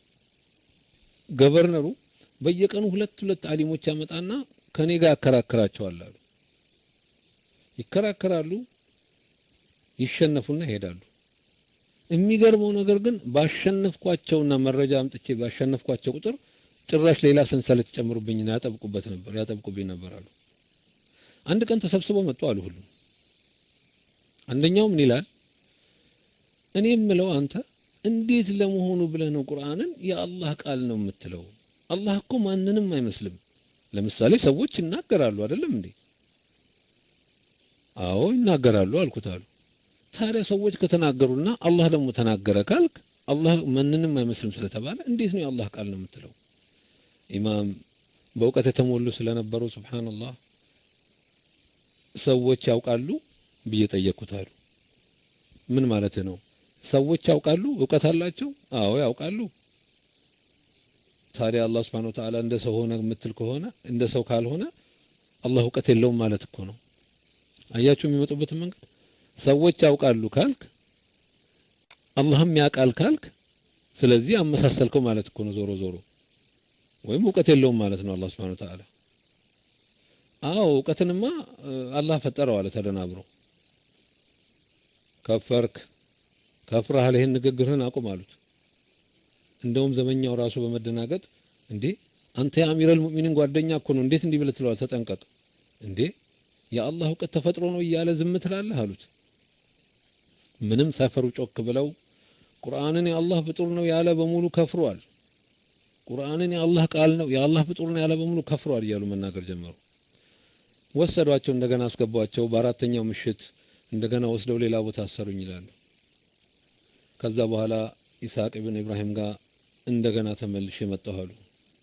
ገቨርነሩ በየቀኑ ሁለት ሁለት አሊሞች ያመጣና ከኔ ጋር ያከራክራቸዋል አሉ። ይከራከራሉ፣ ይሸነፉና ይሄዳሉ። የሚገርመው ነገር ግን ባሸነፍኳቸውና መረጃ አምጥቼ ባሸነፍኳቸው ቁጥር ጭራሽ ሌላ ሰንሰለት ይጨምሩብኝና ያጠብቁበት ነበር ያጠብቁብኝ ነበር አሉ። አንድ ቀን ተሰብስበው መጡ አሉ ሁሉም። አንደኛው ምን ይላል? እኔ የምለው አንተ እንዴት ለመሆኑ ብለህ ነው ቁርአንን የአላህ ቃል ነው የምትለው? አላህ እኮ ማንንም አይመስልም። ለምሳሌ ሰዎች ይናገራሉ አይደለም እንዴ? አዎ ይናገራሉ አልኩት አሉ። ታዲያ ሰዎች ከተናገሩና አላህ ደግሞ ተናገረ ካልክ አላህ ማንንም አይመስልም ስለተባለ እንዴት ነው የአላህ ቃል ነው የምትለው? ኢማም በእውቀት የተሞሉ ስለነበሩ ሱብሃንአላህ ሰዎች ያውቃሉ ብዬ ጠየቅኩት አሉ። ምን ማለት ነው? ሰዎች ያውቃሉ? እውቀት አላቸው? አዎ ያውቃሉ። ታዲያ አላህ Subhanahu Wa Ta'ala እንደ ሰው ሆነ የምትል ከሆነ እንደ ሰው ካልሆነ አላህ እውቀት የለውም ማለት እኮ ነው። አያችሁ የሚመጡበትን መንገድ። ሰዎች ያውቃሉ ካልክ አላህም ያውቃል ካልክ ስለዚህ አመሳሰልከው ማለት እኮ ነው ዞሮ ዞሮ ወይም እውቀት የለውም ማለት ነው አላህ Subhanahu Wa Ta'ala። አዎ እውቀትንማ አላህ ፈጠረው አለ ተደናብሮ። ከፈርክ ከፍረሃል፣ ይሄን ንግግርህን አቁም አሉት። እንደውም ዘመኛው ራሱ በመደናገጥ እንዴ አንተ የአሚረል ሙእሚኒን ጓደኛ እኮ ነው እንዴት እንዲህ ብለህ ትለዋለህ? ተጠንቀቅ እንዴ የአላህ እውቀት ተፈጥሮ ነው እያለ ዝም ትላለህ አሉት። ምንም ሳይፈሩ ጮክ ብለው ቁርአንን የአላህ ፍጡር ነው ያለ በሙሉ ከፍሯል። ቁርአንን የአላህ ቃል ነው የአላህ ፍጡር ነው ያለ በሙሉ ከፍሯል እያሉ መናገር ጀመሩ። ወሰዷቸው፣ እንደገና አስገቧቸው። በአራተኛው ምሽት እንደገና ወስደው ሌላ ቦታ አሰሩኝ ይላሉ። ከዛ በኋላ ኢስሐቅ ኢብን ኢብራሂም ጋር እንደገና ተመልሼ መጣሁ አሉ።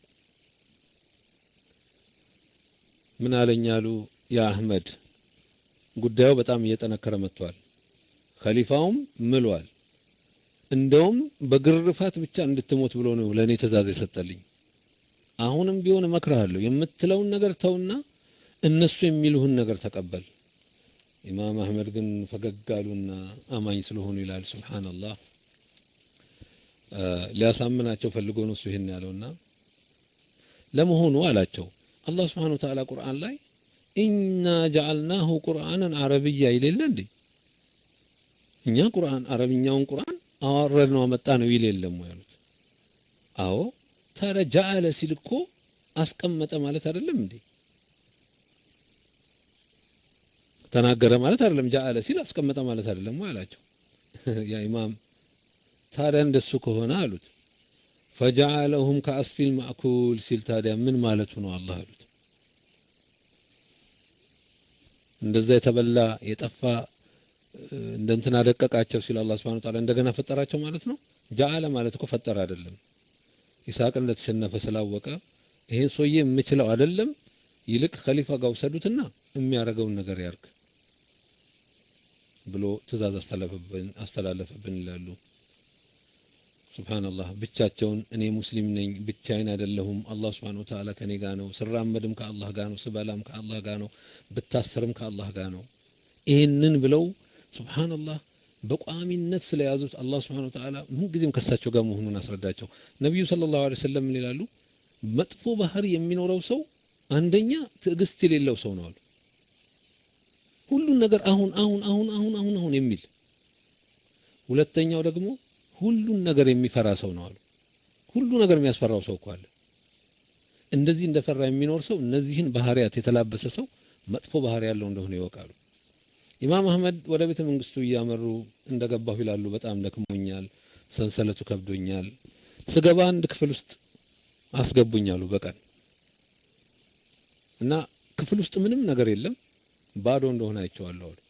ምን አለኝ አሉ፣ ያ አህመድ ጉዳዩ በጣም እየጠነከረ መጥቷል። ኸሊፋውም ምሏል። እንደውም በግርፋት ብቻ እንድትሞት ብሎ ነው ለእኔ ትእዛዝ የሰጠልኝ። አሁንም ቢሆን እመክርሃለሁ የምትለውን ነገር ተውና እነሱ የሚሉህን ነገር ተቀበል። ኢማም አህመድ ግን ፈገግ አሉና አማኝ ስለሆኑ ይላል። ሱብሃንአላህ ሊያሳምናቸው ፈልጎ ነው እሱ ይሄን ያለውና ለመሆኑ አላቸው አላህ Subhanahu Wa Ta'ala ቁርአን ላይ ኢና ጀዐልናሁ ቁርአንን አረብያ ይሌለ እንዴ እኛ ቁርአን አረብኛውን ቁርአን አወረድ ነው አመጣ ነው ይል የለም ወይ አሉት። አዎ ታዲያ ጀዐለ ሲል እኮ አስቀመጠ ማለት አይደለም እንዴ? ተናገረ ማለት አይደለም። ጀዐለ ሲል አስቀመጠ ማለት አይደለም ወይ አላቸው። ያ ኢማም ታዲያ እንደሱ ከሆነ አሉት ፈጀዐለሁም ከአስፊል ማእኩል ሲል ታዲያ ምን ማለቱ ነው አላህ አሉት። እንደዛ የተበላ የጠፋ እንደ እንትን አደቀቃቸው ሲል አላህ Subhanahu Wa Ta'ala እንደገና ፈጠራቸው ማለት ነው። ጀዐለ ማለት እኮ ፈጠረ አይደለም። ይስሐቅ እንደተሸነፈ ስላወቀ ይሄን ሰውዬ የምችለው አይደለም፣ ይልቅ ኸሊፋ ጋር ውሰዱትና የሚያደርገውን ነገር ያርግ ብሎ ትእዛዝ አስተላለፈብን አስተላለፈብን ይላሉ። ሱብሃንአላህ ብቻቸውን እኔ ሙስሊም ነኝ ብቻዬን አይደለሁም አላህ Subhanahu Wa Ta'ala ከኔ ጋር ነው ስራመድም ከአላህ ጋር ነው ስበላም ከአላህ ጋር ነው ብታሰርም ከአላህ ጋር ነው ይህንን ብለው ሱብሃንአላህ በቋሚነት ስለያዙት አላህ Subhanahu Wa Ta'ala ምንጊዜም ከሳቸው ጋር መሆኑን አስረዳቸው ነቢዩ ሰለላሁ ዐለይሂ ወሰለም ምን ይላሉ መጥፎ ባህሪ የሚኖረው ሰው አንደኛ ትዕግስት የሌለው ሰው ነው አሉ ሁሉን ነገር አሁን አሁን አሁን አሁን አሁን አሁን የሚል ሁለተኛው ደግሞ ሁሉን ነገር የሚፈራ ሰው ነው አሉ። ሁሉ ነገር የሚያስፈራው ሰው እኮ አለ። እንደዚህ እንደፈራ የሚኖር ሰው እነዚህን ባህሪያት የተላበሰ ሰው መጥፎ ባህሪ ያለው እንደሆነ ይወቃሉ። ኢማም አህመድ ወደ ቤተ መንግስቱ እያመሩ እንደገባሁ ይላሉ። በጣም ደክሞኛል፣ ሰንሰለቱ ከብዶኛል። ስገባ አንድ ክፍል ውስጥ አስገቡኛሉ በቀን እና ክፍል ውስጥ ምንም ነገር የለም፣ ባዶ እንደሆነ አይቼዋለሁ አሉ።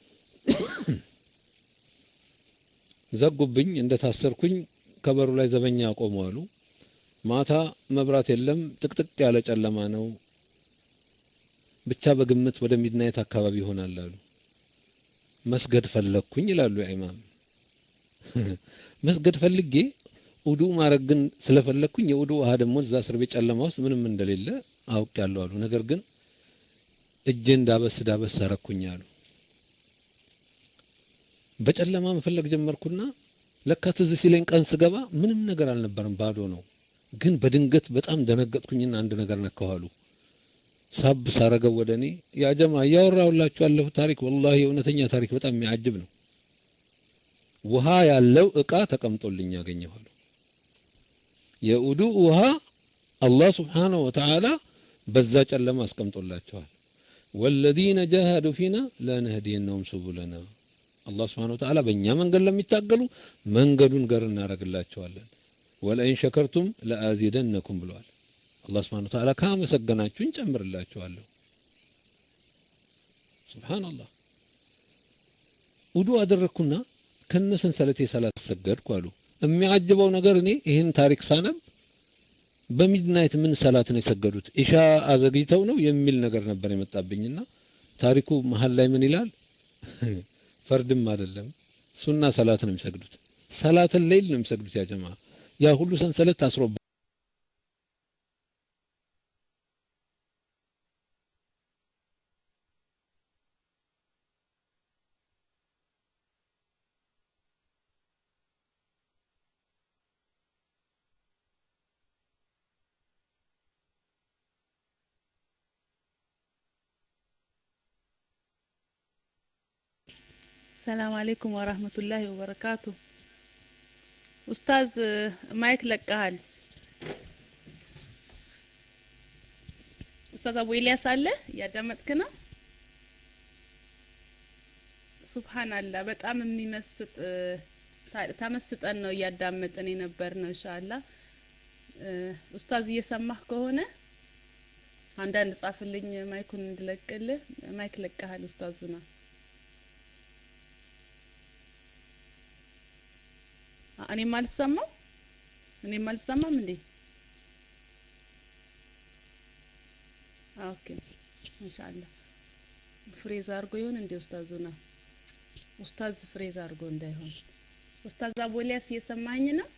ዘጉብኝ። እንደታሰርኩኝ ከበሩ ላይ ዘበኛ ቆሙ አሉ። ማታ መብራት የለም፣ ጥቅጥቅ ያለ ጨለማ ነው። ብቻ በግምት ወደ ሚድናይት አካባቢ ይሆናል አሉ። መስገድ ፈለግኩኝ ይላሉ ያ ኢማም። መስገድ ፈልጌ ውዱ ማድረግ ግን ስለፈለግኩኝ የውዱ ውሃ ደግሞ እዛ እስር ቤት ጨለማ ውስጥ ምንም እንደሌለ አውቄያለሁ አሉ። ነገር ግን እጄ እንዳበስ ዳበስ አረኩኝ አሉ። በጨለማ መፈለግ ጀመርኩና ለካ ትዝ ሲለኝ ቀን ስገባ ምንም ነገር አልነበረም፣ ባዶ ነው። ግን በድንገት በጣም ደነገጥኩኝና አንድ ነገር ነካሁ። ሳብ ሳረገው ወደ እኔ ያ ጀማ እያወራሁላችሁ ያለሁ ታሪክ ወላሂ የእውነተኛ ታሪክ በጣም የሚያጅብ ነው። ውሃ ያለው እቃ ተቀምጦልኝ ያገኘኋሉ። የውዱ ውሃ አላህ ስብሓነሁ ወተዓላ በዛ ጨለማ አስቀምጦላቸዋል። ወለዚነ ጃሃዱ ፊና ለነህዲየነሁም ሱቡለና አላህ ስብሓነሁ ወተዓላ በእኛ መንገድ ለሚታገሉ መንገዱን ገር እናደርግላቸዋለን። ወለኢን ሸከርቱም ለአዚደነኩም ብለዋል። አላህ ስብሓነሁ ወተዓላ ካመሰገናችሁኝ ጨምርላችኋለሁ። ሱብሃንአላህ ውዱ አደረግኩና ከነ ሰንሰለቴ ሰላት ሰገድኩ አሉ። የሚያጅበው ነገር እኔ ይህን ታሪክ ሳነብ በሚድናይት ምን ሰላት ነው የሰገዱት ኢሻ አዘግይተው ነው የሚል ነገር ነበር የመጣብኝና ታሪኩ መሀል ላይ ምን ይላል? ፈርድም አይደለም ሱና ሰላት ነው የሚሰግዱት። ሰላትን ሌይል ነው የሚሰግዱት። ያ ጀማ ያ ሁሉ ሰንሰለት ታስሮ ሰላም አለይኩም ወራህመቱላሂ ወበረካቱ። ኡስታዝ ማይክ ለቀሃል። ኡስታዝ አቡ ኢልያስ አለ እያዳመጥክ ነው? ሱብሃንአላህ በጣም የሚመስጥ ተመስጠን ነው እያዳመጥን የነበር ነው። ኢንሻአላህ ኡስታዝ እየሰማህ ከሆነ አንዳንድ ጻፍልኝ ማይኩን እንድለቅልህ። ማይክ ለቀሃል ኡስታዙና እኔም አልሰማም እኔም አልሰማም እንዴ? ኦኬ ኢንሻአላህ ፍሬዝ አድርጎ ይሆን እንዴ ኡስታዙና? ኡስታዝ ፍሬዝ አድርጎ እንዳይሆን። ኡስታዝ አቦሊያስ እየሰማኝ ነው?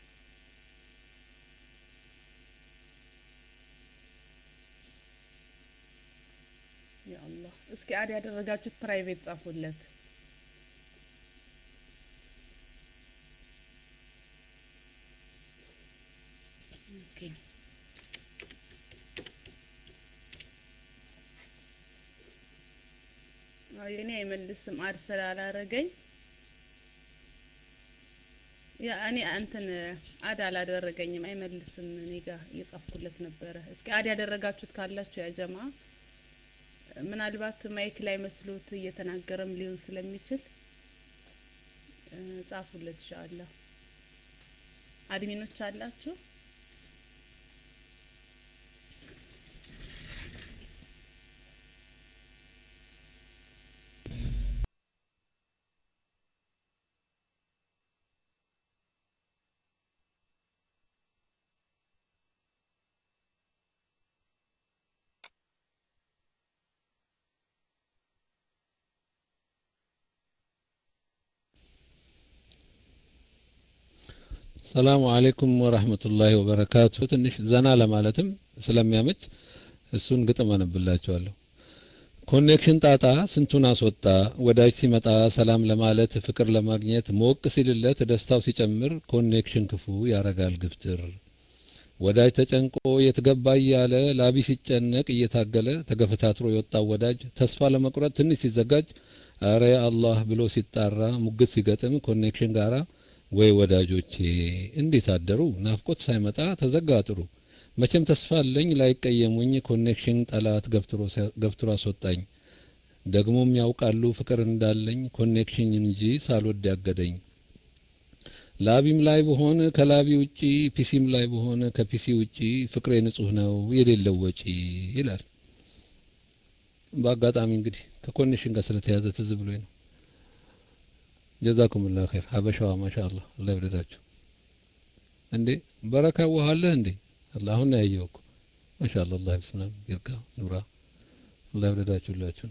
ያ አላህ እስኪ አድ ያደረጋችሁት ፕራይቬት ጻፉለት። ኦኬ አይ እኔ አይመልስም አድ ስላላረገኝ ያ እኔ እንትን አድ አላደረገኝም አይመልስም እኔ ጋር እየጻፍኩለት ነበረ እስኪ አድ ያደረጋችሁት ካላችሁ ያ ጀማ ምናልባት ማይክ ላይ መስሎት እየተናገረም ሊሆን ስለሚችል ጻፉለት ኢንሻአላህ አድሚኖች አላችሁ ሰላሙ አለይኩም ወራህመቱላሂ ወበረካቱ። ትንሽ ዘና ለማለትም ስለሚያመች እሱን ግጥም አነብላችኋለሁ። ኮኔክሽን ጣጣ ስንቱን አስወጣ። ወዳጅ ሲመጣ ሰላም ለማለት ፍቅር ለማግኘት ሞቅ ሲልለት ደስታው ሲጨምር ኮኔክሽን ክፉ ያረጋል ግፍትር። ወዳጅ ተጨንቆ የትገባ እያለ ላቢ ሲጨነቅ እየታገለ ተገፈታትሮ የወጣው ወዳጅ ተስፋ ለመቁረጥ ትንሽ ሲዘጋጅ አረ አላህ ብሎ ሲጣራ ሙግት ሲገጥም ኮኔክሽን ጋራ ወይ ወዳጆቼ እንዴት አደሩ? ናፍቆት ሳይመጣ ተዘጋ ጥሩ። መቼም ተስፋ አለኝ ላይቀየሙኝ ኮኔክሽን ጠላት ገፍትሮ አስወጣኝ ደግሞም ያውቃሉ ፍቅር እንዳለኝ ኮኔክሽን እንጂ ሳልወድ ያገደኝ ላቢም ላይ በሆነ ከላቢ ውጪ ፒሲም ላይ በሆነ ከፒሲ ውጪ ፍቅሬ ንጹህ ነው የሌለው ወጪ ይላል በአጋጣሚ እንግዲህ ከኮኔክሽን ጋር ስለተያዘ ትዝ ብሎኝ ነው ጀዛኩም ላ ኸይር ሀበሻዋ ማሻአላህ አላህ ይወደዳችሁ እንዴ በረካ ውሃለህ እንዴ አላህ አሁን ያየው እኮ ማሻአላህ አላህ ይስናም ይርጋ ኑራ አላህ ይወደዳችሁላችሁ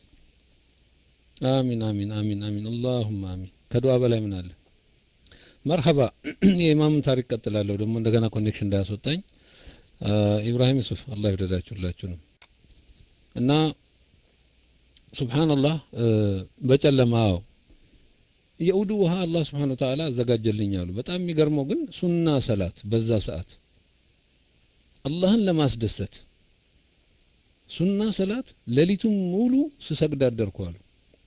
አሚን አሚን አሚን አሚን አላሁማ አሚን ከዱዓ በላይ ምን አለ መርሐባ የኢማሙን ታሪክ ቀጥላለሁ ደግሞ እንደገና ኮኔክሽን እንዳያስወጣኝ ኢብራሂም ዩሱፍ አላህ ይወደዳችሁላችሁንም እና ሱብሃንአላህ በጨለማው የኡዱ ውሃ አላህ ስብሓን ወተዓላ አዘጋጀልኝ አሉ በጣም የሚገርመው ግን ሱና ሰላት በዛ ሰዓት አላህን ለማስደሰት ሱና ሰላት ሌሊቱን ሙሉ ስሰግድ አደርኩ አሉ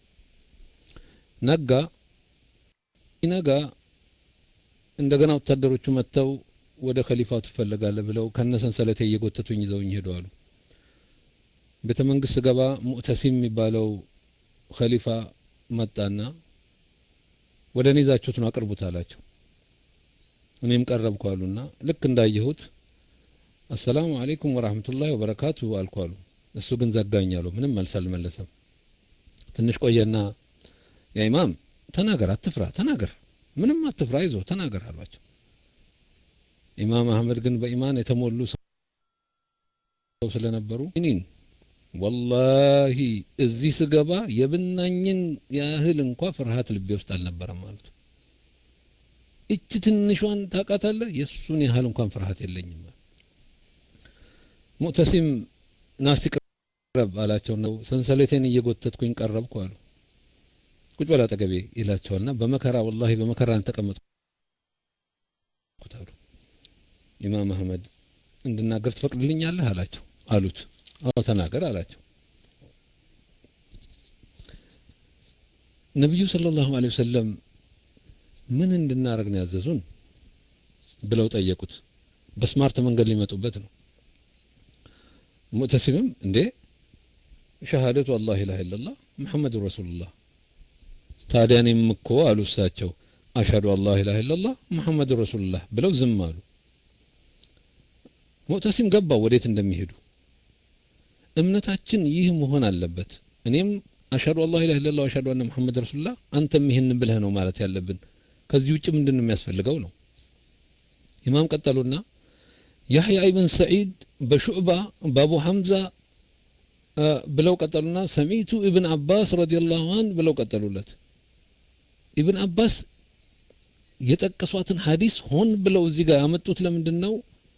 ነጋ ይነጋ እንደገና ወታደሮቹ መጥተው ወደ ከሊፋው ትፈለጋለህ ብለው ከነሰንሰለቴ እየጎተቱኝ ይዘውኝ ሄዱ አሉ ቤተ መንግስት ስገባ ሙዕተሲም የሚባለው ከሊፋ መጣና ወደ እኔ ይዛችሁት ነው አቅርቡት አላቸው እኔም ቀረብኩ አሉና ልክ እንዳየሁት አሰላሙ አለይኩም ወራህመቱላሂ ወበረካቱ አልኩ አሉ እሱ ግን ዘጋኝ አሉ ምንም መልስ አልመለሰም ትንሽ ቆየና ያ ኢማም ተናገር አትፍራ ተናገር ምንም አትፍራ ይዞ ተናገር አሏቸው ኢማም አህመድ ግን በኢማን የተሞሉ ሰው ስለነበሩ እኔን ወላሂ እዚህ ስገባ የብናኝን ያህል እንኳ ፍርሃት ልቤ ውስጥ አልነበረም ማለት እች ትንሿን ታውቃታለህ የእሱን ያህል እንኳን ፍርሃት የለኝም ሙዕተሲም ናስቲ ቅረብ አላቸው ነው ሰንሰለቴን እየጎተትኩኝ ቀረብኩ አሉ ቁጭ በል አጠገቤ ይላቸዋልና በመከራ ወላሂ በመከራ ተቀመጥኩት አሉ ኢማም አህመድ እንድናገር ትፈቅድልኛለህ አላቸው አሉት አዎ ተናገር አላቸው ነቢዩ ሰለላሁ ዐለይሂ ወሰለም ምን እንድናረግ ነው ያዘዙን ብለው ጠየቁት በስማርት መንገድ ሊመጡበት ነው ሙዕተሲምም እንዴ ሸሃደቱ አላህ ኢላሃ ኢላላህ ሙሐመድ ረሱሉላህ ታዲያ እኔም እኮ አሉ እሳቸው አሽሀዱ አላህ ኢላሃ ኢላላህ ሙሐመድ ረሱሉላህ ብለው ዝም አሉ ሙዕተሲም ገባው ወዴት እንደሚሄዱ እምነታችን ይህ መሆን አለበት እኔም አሽሀዱ አላህ ኢላሃ ኢላላህ ወአሽሀዱ አነ ሙሐመድ ረሱሉላህ አንተም ይህን ብለህ ነው ማለት ያለብን ከዚህ ውጭ ምንድን ነው የሚያስፈልገው ነው ኢማም ቀጠሉና ያህያ ኢብን ሰዒድ በሹዕባ በአቡ ሐምዛ ብለው ቀጠሉና ሰሚቱ ኢብን አባስ ረዲየላሁ አን ብለው ቀጠሉለት ኢብን አባስ የጠቀሷትን ሀዲስ ሆን ብለው እዚህ ጋር ያመጡት ለምንድን ነው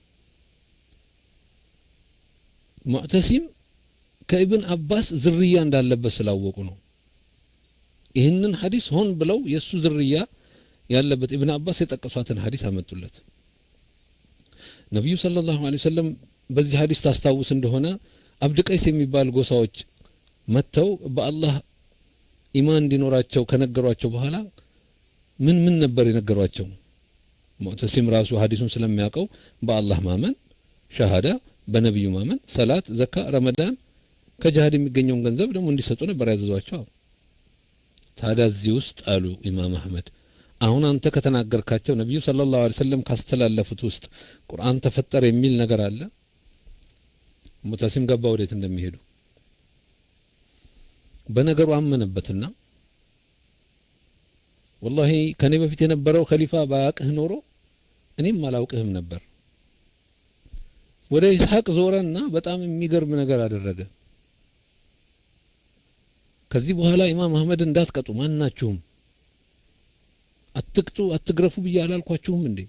ሙዕተሲም ከኢብን አባስ ዝርያ እንዳለበት ስላወቁ ነው ይህንን ሀዲስ ሆን ብለው የእሱ ዝርያ ያለበት ኢብን አባስ የጠቀሷትን ሀዲስ አመጡለት ነቢዩ ሰለላሁ ዐለይሂ ወሰለም በዚህ ሀዲስ ታስታውስ እንደሆነ አብድ ቀይስ የሚባል ጎሳዎች መጥተው በአላህ ኢማን እንዲኖራቸው ከነገሯቸው በኋላ ምን ምን ነበር የነገሯቸው ሙዕተሲም ራሱ ሀዲሱን ስለሚያውቀው በአላህ ማመን ሸሃዳ በነቢዩ ማመን ሰላት ዘካ ረመዳን ከጅሃድ የሚገኘውን ገንዘብ ደግሞ እንዲሰጡ ነበር ያዘዟቸው ታዲያ እዚህ ውስጥ አሉ ኢማም አህመድ አሁን አንተ ከተናገርካቸው ነቢዩ ሰለላሁ ዐለይሂ ወሰለም ካስተላለፉት ውስጥ ቁርአን ተፈጠረ የሚል ነገር አለ ሙተሲም ገባ ወዴት እንደሚሄዱ በነገሩ አመነበትና ወላሂ ከኔ በፊት የነበረው ከሊፋ ባያቅህ ኖሮ እኔም አላውቅህም ነበር ወደ ኢስሐቅ ዞረና በጣም የሚገርም ነገር አደረገ ከዚህ በኋላ ኢማም አህመድ እንዳትቀጡ ማናችሁም አትቅጡ አትግረፉ ብዬ አላልኳችሁም እንዴ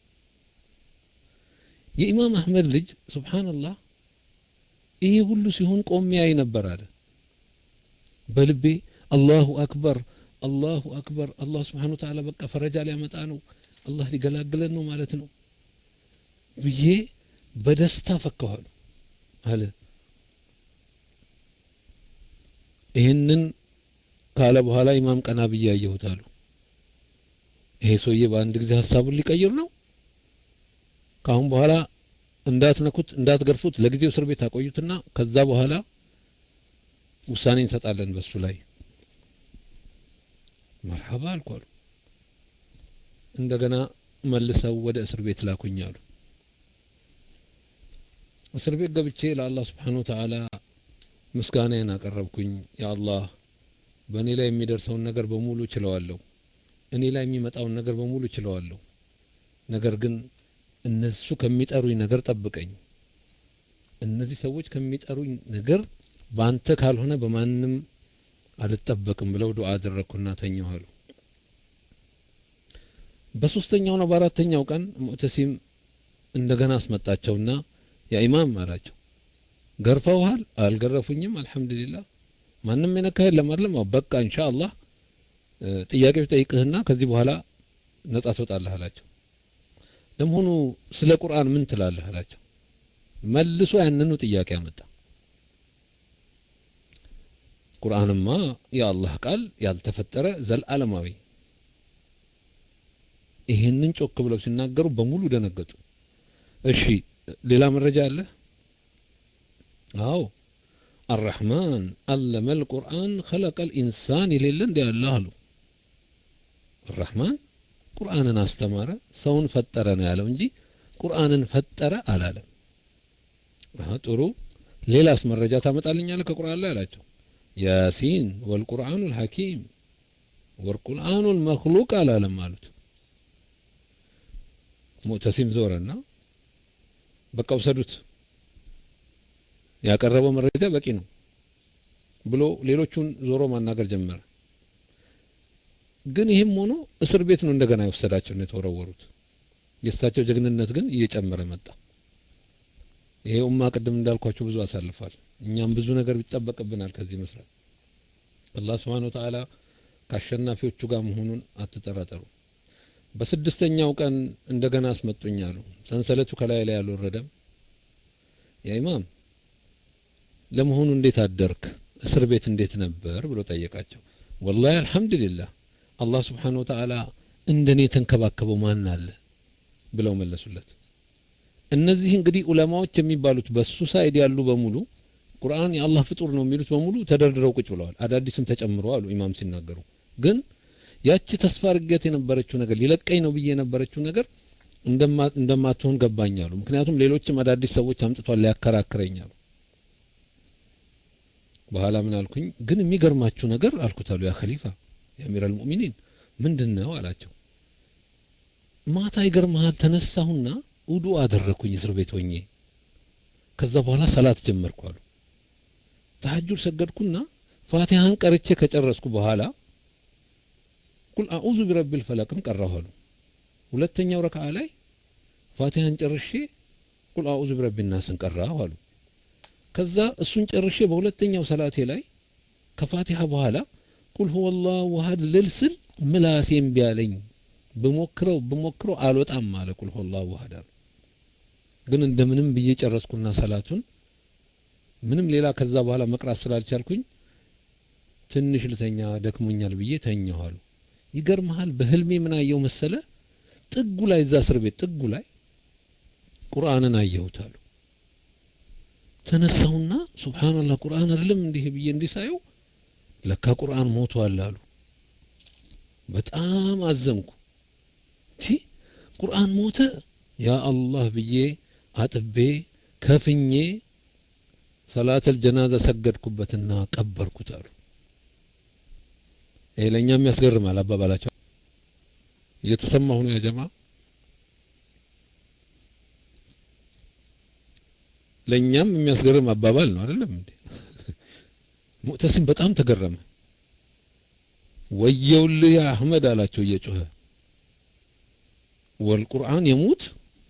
የኢማም አህመድ ልጅ ሱብሃንአላህ ይሄ ሁሉ ሲሆን ቆሜ ያይ ነበር አለ በልቤ አላሁ አክበር አላሁ አክበር አላህ ስብሓን ወተዓላ በቃ ፈረጃ ሊያመጣ ነው አላህ ሊገላግለን ነው ማለት ነው ብዬ በደስታ ፈካኋሉ አለ ይህንን ካለ በኋላ ኢማም ቀና ብዬ ያየሁት አሉ ይሄ ሰውዬ በአንድ ጊዜ ሀሳቡን ሊቀይር ነው ካሁን በኋላ እንዳትነኩት እንዳትገርፉት ለጊዜው እስር ቤት አቆዩትና ከዛ በኋላ ውሳኔ እንሰጣለን በሱ ላይ መርሐባ አልኳሉ እንደገና መልሰው ወደ እስር ቤት ላኩኝ አሉ እስር ቤት ገብቼ ለአላህ ስብሓን ወተዓላ ምስጋናዬን አቀረብኩኝ ያ አላህ በእኔ ላይ የሚደርሰውን ነገር በሙሉ ችለዋለሁ እኔ ላይ የሚመጣውን ነገር በሙሉ ችለዋለሁ ነገር ግን እነሱ ከሚጠሩኝ ነገር ጠብቀኝ እነዚህ ሰዎች ከሚጠሩኝ ነገር በአንተ ካልሆነ በማንም አልጠበቅም ብለው ዱዓ አደረግኩና ተኛሁ አሉ በሶስተኛው ነው በአራተኛው ቀን ሙዕተሲም እንደገና አስመጣቸውና ያ ኢማም አላቸው ገርፈውሃል አልገረፉኝም አልহামዱሊላህ ማንም የነካ የለም አይደለም በቃ ኢንሻአላህ ጥያቄዎች ጠይቅህና ከዚህ በኋላ ነጻ ትወጣለህ አላቸው ለመሆኑ ስለ ቁርአን ምን ትላለህ አላቸው መልሶ ያንኑ ጥያቄ አመጣ ቁርአንማ የአላህ ቃል ያልተፈጠረ ዘልዓለማዊ ይህንን ጮክ ብለው ሲናገሩ በሙሉ ደነገጡ እሺ ሌላ መረጃ አለ አዎ አራህማን አለመ ልቁርአን ኸለቀ ልኢንሳን የሌለ እንዲ ያለ አሉ አራህማን ቁርአንን አስተማረ ሰውን ፈጠረ ነው ያለው እንጂ ቁርአንን ፈጠረ አላለም ጥሩ ሌላስ መረጃ ታመጣልኛለህ ከቁርአን ላይ አላቸው ያሲን ወልቁርአኑ ልሐኪም ወልቁርአኑ ልመክሉቅ አላለም አሉት ሙዕተሲም ዞረና በቃ ውሰዱት ያቀረበው መረጃ በቂ ነው ብሎ ሌሎቹን ዞሮ ማናገር ጀመረ ግን ይህም ሆኖ እስር ቤት ነው እንደገና የወሰዳቸው ነው የተወረወሩት የእሳቸው ጀግንነት ግን እየጨመረ መጣ ይሄ ኡማ ቅድም እንዳልኳቸው ብዙ አሳልፏል እኛም ብዙ ነገር ይጠበቅብናል ከዚህ መስራት አላህ ስብሓን ወተዓላ ከአሸናፊዎቹ ጋር መሆኑን አትጠራጠሩ በስድስተኛው ቀን እንደገና አስመጡኝ አሉ ሰንሰለቱ ከላይ ላይ አልወረደም ያ ኢማም ለመሆኑ እንዴት አደርክ እስር ቤት እንዴት ነበር ብሎ ጠየቃቸው ወላሂ አልহামዱሊላህ አላህ ስብሓን ወተዓላ እንደኔ የተንከባከበው ማን አለ ብለው መለሱለት እነዚህ እንግዲህ ዑለማዎች የሚባሉት በሱ ሳይድ ያሉ በሙሉ ቁርአን የአላህ ፍጡር ነው የሚሉት በሙሉ ተደርድረው ቁጭ ብለዋል አዳዲስም ተጨምሮ አሉ ኢማም ሲናገሩ ግን ያቺ ተስፋ እርገት የነበረችው ነገር ሊለቀኝ ነው ብዬ የነበረችው ነገር እንደማትሆን ገባኛሉ ምክንያቱም ሌሎችም አዳዲስ ሰዎች አምጥቷል ሊያከራክረኛሉ በኋላ ምን አልኩኝ ግን የሚገርማችሁ ነገር አልኩት አሉ ያ ኸሊፋ የአሚር አልሙእሚኒን ምንድን ነው አላቸው ማታ ይገርመሃል ተነሳሁና ውዱ አደረኩኝ እስር ቤት ሆኜ ከዛ በኋላ ሰላት ጀመርኩ አሉ ተሐጁድ ሰገድኩና ፋቲሃን ቀርቼ ከጨረስኩ በኋላ ቁል አዑዙ ቢረቢል ፈለቅን ቀራሁ አሉ ሁለተኛው ረክዓ ላይ ፋቲሃን ጨርሼ ቁል አዑዙ ቢረቢ ናስን ቀራሁ አሉ ከዛ እሱን ጨርሼ በሁለተኛው ሰላቴ ላይ ከፋቲሃ በኋላ ቁል ሁወ ላሁ አሐድ ልል ስል ምላሴም ቢያለኝ ብሞክረው ብሞክረው አልወጣም አለ ቁል ሁወ ላሁ አሐድ አሉ ግን እንደምንም ብዬ ጨረስኩና ሰላቱን ምንም ሌላ ከዛ በኋላ መቅራት ስላልቻልኩኝ ትንሽ ልተኛ ደክሞኛል ብዬ ተኛሁ አሉ ይገርመሃል በህልሜ ምን አየው መሰለ ጥጉ ላይ እዛ እስር ቤት ጥጉ ላይ ቁርአንን አየሁት አሉ ተነሳሁና ሱብሃንአላህ ቁርአን አይደለም እንዲህ ብዬ እንዲህ ሳየው ለካ ቁርአን ሞቷል አሉ በጣም አዘንኩ ቲ ቁርአን ሞተ ያ አላህ ብዬ አጥቤ ከፍኜ ሰላተል ጀናዛ ሰገድኩበትና ቀበርኩት አሉ ይሄ ለእኛም ያስገርማል አባባላቸው እየተሰማሁ ነው ያጀማ ለእኛም የሚያስገርም አባባል ነው አይደለም እንዴ ሙዕተሲም በጣም ተገረመ ወየውልህ ያ አህመድ አላቸው እየጮኸ ወልቁርአን የሙት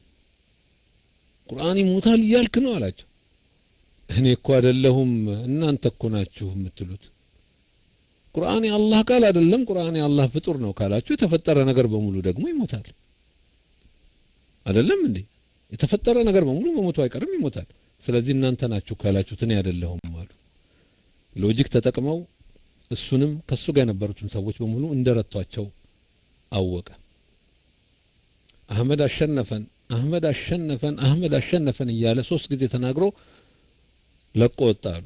ቁርአን ይሞታል እያልክ ነው አላቸው እኔ እኮ አይደለሁም እናንተ እኮ ናችሁ የምትሉት ቁርአን የአላህ ቃል አይደለም ቁርአን የአላህ ፍጡር ነው ካላችሁ የተፈጠረ ነገር በሙሉ ደግሞ ይሞታል አይደለም እንዴ የተፈጠረ ነገር በሙሉ መሞቱ አይቀርም ይሞታል ስለዚህ እናንተ ናችሁ ካላችሁት እኔ አይደለሁም አሉ ሎጂክ ተጠቅመው እሱንም ከሱ ጋር የነበሩትን ሰዎች በሙሉ እንደረቷቸው አወቀ አህመድ አሸነፈን አህመድ አሸነፈን አህመድ አሸነፈን እያለ ሶስት ጊዜ ተናግሮ ለቆ ወጣ አሉ።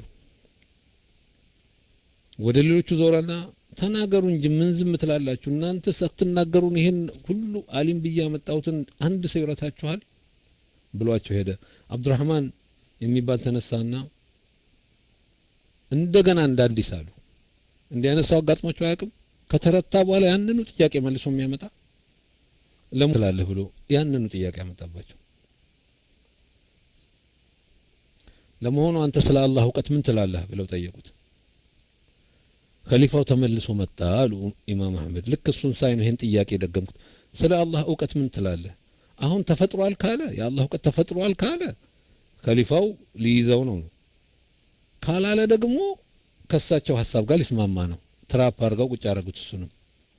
ወደ ሌሎቹ ዞረና ተናገሩ እንጂ ምን ዝም ትላላችሁ እናንተ ሳትናገሩን ይሄን ሁሉ አሊም ብዬ ያመጣሁትን አንድ ሰው ይረታችኋል ብሏቸው ሄደ። አብዱራህማን የሚባል ተነሳና እንደገና እንደ አዲስ አሉ። እንዲህ አይነት ሰው አጋጥሟቸው አያውቅም። ከተረታ በኋላ ያንኑ ጥያቄ መልሶ የሚያመጣ ለምን ትላለህ ብሎ ያንኑ ጥያቄ ያመጣባቸው። ለመሆኑ አንተ ስለ አላህ እውቀት ምን ትላለህ ብለው ጠየቁት። ከሊፋው ተመልሶ መጣ አሉ ኢማም አህመድ። ልክ እሱን ሳይ ነው ይሄን ጥያቄ ደገምኩት። ስለ አላህ እውቀት ምን ትላለህ? አሁን ተፈጥሯል ካለ የአላህ እውቀት ተፈጥሯል ካለ ከሊፋው ሊይዘው ነው። ካላለ ደግሞ ከሳቸው ሀሳብ ጋር ሊስማማ ነው። ትራፕ አድርገው ቁጭ አደረጉት። እሱንም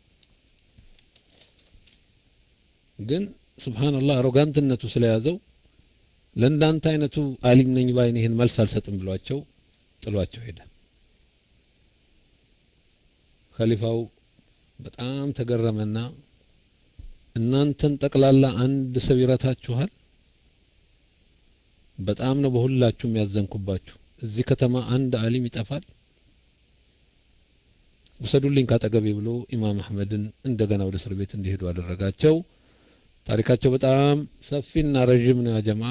ግን ሱብሃንአላህ አሮጋንትነቱ ስለያዘው ለእንዳንተ አይነቱ አሊም ነኝ ባይን ይህን መልስ አልሰጥም ብሏቸው ጥሏቸው ሄደ። ከሊፋው በጣም ተገረመና እናንተን ጠቅላላ አንድ ሰው ይረታችኋል? በጣም ነው በሁላችሁም ያዘንኩባችሁ። እዚህ ከተማ አንድ አሊም ይጠፋል? ውሰዱልኝ ካጠገቤ ብሎ ኢማም አህመድን እንደገና ወደ እስር ቤት እንዲሄዱ አደረጋቸው። ታሪካቸው በጣም ሰፊና ረዥም ነው። ያጀማ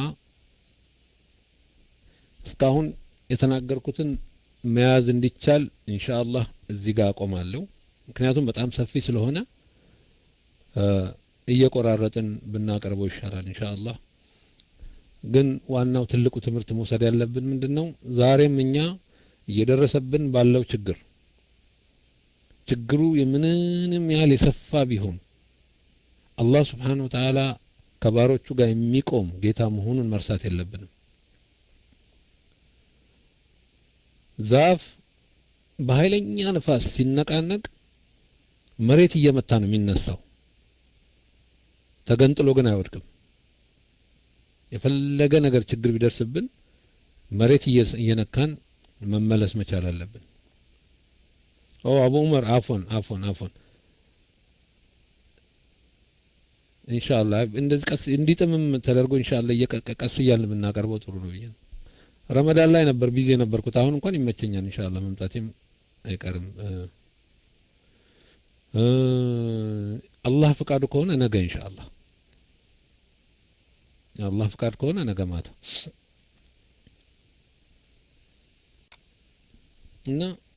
እስካሁን የተናገርኩትን መያዝ እንዲቻል ኢንሻአላህ እዚህ ጋር አቆማለሁ። ምክንያቱም በጣም ሰፊ ስለሆነ እየቆራረጥን ብናቀርበው ይሻላል ኢንሻአላህ። ግን ዋናው ትልቁ ትምህርት መውሰድ ያለብን ምንድነው? ዛሬም እኛ እየደረሰብን ባለው ችግር ችግሩ የምንንም ያህል የሰፋ ቢሆን አላህ ስብሓነሁ ወተዓላ ከባሮቹ ጋር የሚቆም ጌታ መሆኑን መርሳት የለብንም። ዛፍ በኃይለኛ ንፋስ ሲነቃነቅ መሬት እየመታ ነው የሚነሳው፣ ተገንጥሎ ግን አይወድቅም። የፈለገ ነገር ችግር ቢደርስብን መሬት እየነካን መመለስ መቻል አለብን። ኦ አቡ ዑመር አፎን አፎን አፎን ኢንሻአላህ እንደዚህ ቀስ እንዲጥምም ተደርጎ ኢንሻአላህ እየቀስ እያልን ብናቀርበው ጥሩ ነው ብዬ ነው። ረመዳን ላይ ነበር ቢዚ የነበርኩት። አሁን እንኳን ይመቸኛል ኢንሻአላህ መምጣቴም አይቀርም። አላህ ፍቃዱ ከሆነ ነገ ኢንሻአላህ የአላህ ፍቃድ ከሆነ ነገ ማታ እና